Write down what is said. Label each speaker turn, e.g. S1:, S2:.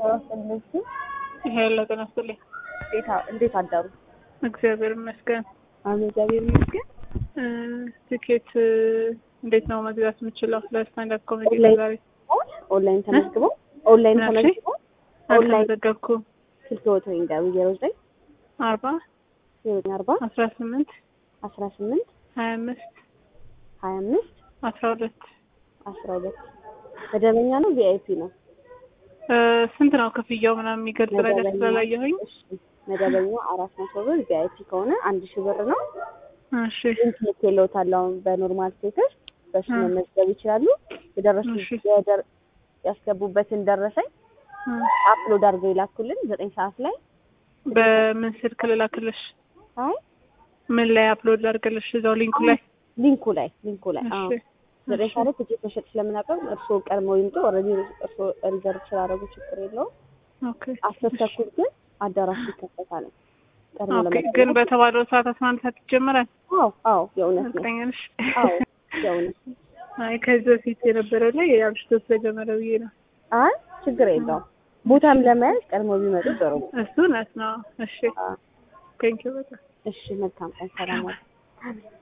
S1: ስለዚህ
S2: ሄሎ ጤና ይስጥልኝ።
S1: እንዴት አደሩ?
S2: እግዚአብሔር ይመስገን።
S1: አሜን፣ እግዚአብሔር ይመስገን።
S2: እ ትኬት እ እንዴት ነው መግዛት የምችለው ለስታንዳፕ ኮሜዲ
S1: ኦንላይን
S2: ዛሬ?
S1: ኦንላይን ተመዝግበው ኦንላይን
S2: እሺ።
S1: ተመዝግበው ኦንላይን
S2: አልተመዘገብኩም።
S1: ስልክ ወቶ ይንገሩ ዜሮ ዘጠኝ
S2: አርባ
S1: ዜሮ ዘጠኝ አርባ
S2: አስራ ስምንት
S1: አስራ ስምንት
S2: ሀያ አምስት
S1: ሀያ አምስት
S2: አስራ ሁለት
S1: አስራ ሁለት መደበኛ ነው ቪአይፒ ነው?
S2: እ ስንት ነው ክፍያው ምናምን የሚገልጽ ነገር
S1: መደበኛ
S2: ስላላየሁኝ።
S1: እሺ፣ መደበኛ አራት መቶ ብር ቪአይፒ ከሆነ አንድ ሺህ ብር ነው።
S2: እሺ
S1: ኢንተርኔት የለውታል አሁን በኖርማል ሴቶች በሱ
S2: እ
S1: መመዝገብ ይችላሉ። የደረሱ
S2: እሺ።
S1: የደር- ያስገቡበትን ደረሰኝ
S2: እ
S1: አፕሎድ አድርገው ይላኩልን ዘጠኝ ሰዓት ላይ
S2: በምን ስልክ ልላክልሽ?
S1: አይ
S2: ምን ላይ አፕሎድ ላድርግልሽ? እዛው ሊንኩ ላይ።
S1: ሊንኩ ላይ ሊንኩ ላይ አዎ
S2: እሺ
S1: ዘጠኝ
S2: እሺ
S1: ሰዓት ላይ ትኬት መሸጥ ስለምናቀርብ እርስዎ ቀድመው ይምጡ። ኦልሬዲ እርስዎ ሪዘርቭ ስላደረጉ ችግር የለውም።
S2: ኦኬ
S1: አስር ተኩል ግን አዳራሹ ይከፈታል። ቀድሞ
S2: ኦኬ።
S1: ለመጠቀም
S2: ግን በተባለው ሰዓት አስራ አንድ ሰዓት ይጀምራል።
S1: አዎ አዎ የእውነት ነው።
S2: እርግጠኛ ነሽ?
S1: አዎ የእውነት ነው።
S2: አይ ከዚህ በፊት የነበረው ላይ አምሽቶ ስለጀመረ ብዬ ነው።
S1: አይ ችግር የለውም። ቦታም ለመያዝ ቀድሞ ቢመጡ ጥሩ ነው።
S2: እሱ እውነት ነው። እሺ
S1: አዎ።
S2: ቴንኪው በጣም
S1: እሺ መልካም ቀን። ሰላም ዋሉ።